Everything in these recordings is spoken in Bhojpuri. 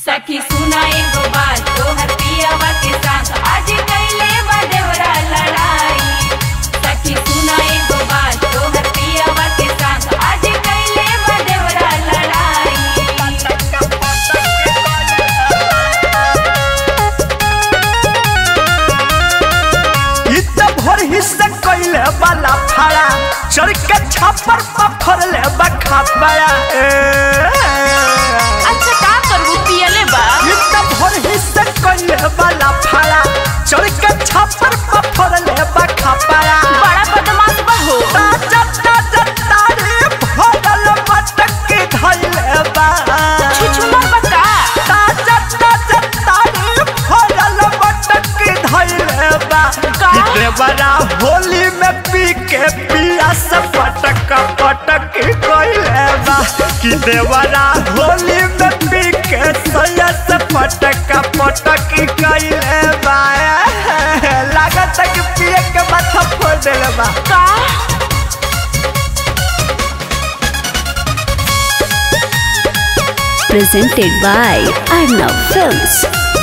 सखी सुना एगो बात तोहर पियावा के साथ आज कैले बा देवरा लड़ाई सखी सुना एगो बात तोहर पियावा के साथ आज कैले बा देवरा लड़ाई इ त भोर हिस्सा कइले वाला फाड़ा चढ़ के छापर पर फरले बखा बड़ा अच्छा का करबू पियले बा इ त भोर हिस्सा कइले वाला फाड़ा चढ़ के छापर पर फरले बखा बड़ा बड़ा बदमाश बा हो ताजा ताजा तारे भरल मटक के धइले बा छुछुनर बा का ताजा ताजा तारे भरल मटक के धइले बा का? कि देवरा होली में पी के पिया से पटक पटक कइले बा कि देवरा होली में पी के सैया से पटक पटक कइले बा लागत कि पिए के माथा फोड़ देले बा का presented by Arnav Films.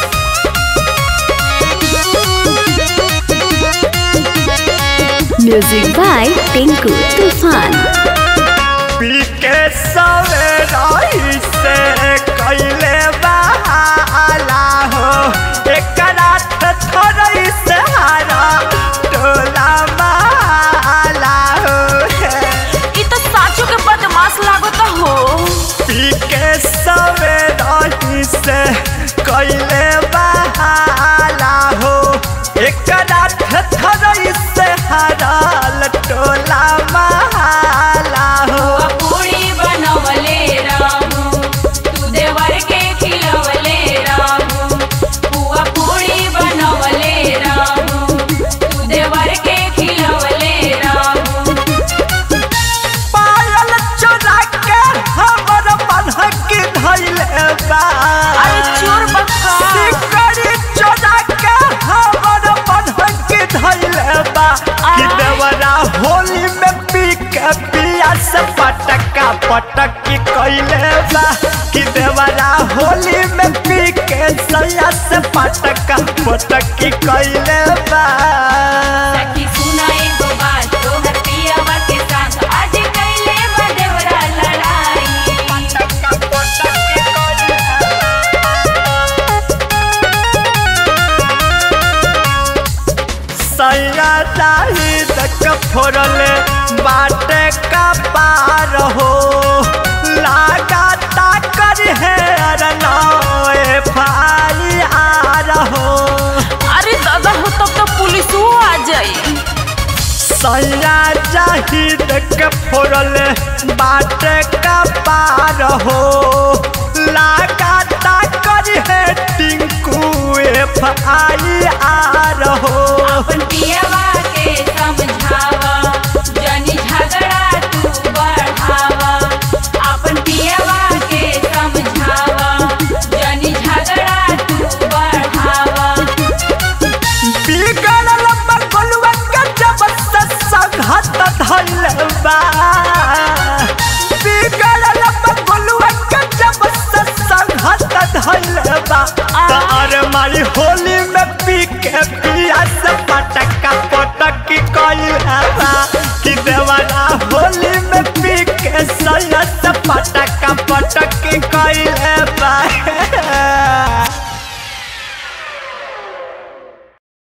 Music by Tinku Tufan. पी के सवेराई से कैले बहाला हो एक रात थोड़ी से हारा टोला माला हो ई तो साचो के बदमाश लागत हो पी के सवेराई से कैले बहाला हो एक रात थोड़ी से हारा टोला माला हो पूरी बनवले रामू तू देवर के खिलवले रामू पुआ पूरी बनवले रामू तू देवर के खिलवले रामू पायल चोरा के हमर बन्हक धइले बा अरे चोर बक्का सिकड़ी चोरा के हमर बन्हक धइले बा कि देवरा होली में पी के पिया से पटका पटक कइले बा कि देवरा होली में पी के सैया से पटका पटक कइले बा सखी सुना एगो बात तोहर पियावा के साथ आज कैले बा देवरा लड़ाई पटका पटक कइले सैया दाही तक फोड़ले बाटे का पार हो लागा ताकर है अरनौए फाई आ रहो अरे दादा हो तब तो पुलिसो आ जाई सैया जाही तक फोड़ले बाटे का पार हो लागा ताकर है टिंकू एफ आई आ रहो अपन पियावा के समझावा जनी झगड़ा तू बढ़ावा अपन पियावा के समझावा जनी झगड़ा तू बढ़ावा बिगड़ल बगलुआ के जब से संघत धइल बा बिगड़ल बगलुआ के जब से संघत धइल बा तार मारी होली में पी के पी